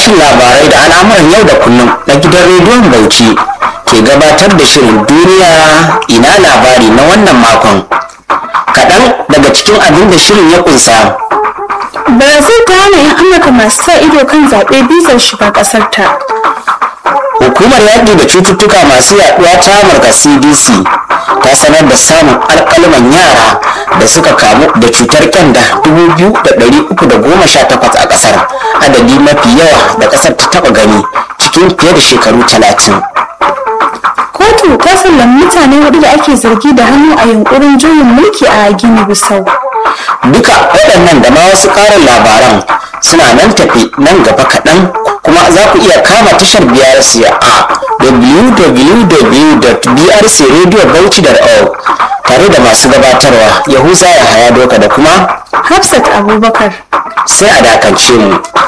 sashen labarai da al'amuran yau da kullum na gidan rediyon Bauchi ke gabatar da shirin duniya ina labari na wannan makon. Kaɗan daga cikin abin da shirin ya kunsa. Brazil ta hana 'yan Amurka masu sa ido kan zaɓe bizar shiga ƙasar ta. Hukumar yaƙi da cututtuka masu yaɗuwa ta Amurka CDC ta sanar da samun alƙalman yara da suka kamu da cutar kyanda 2,318 a ƙasar adadi mafi yawa da ƙasar ta taɓa gani cikin fiye da shekaru 30. Kotu ta sallami mutane hudu da ake zargi da hannu a yunkurin juyin mulki a Gini Bisau. Duka waɗannan da ma wasu ƙarin labaran suna nan tafi nan gaba kaɗan kuma za ku iya kama tashar BRC a www.brcradiobauchi.org tare da masu gabatarwa Yahuza Yahaya Doka da kuma Hafsat Abubakar. sai a dakance mu.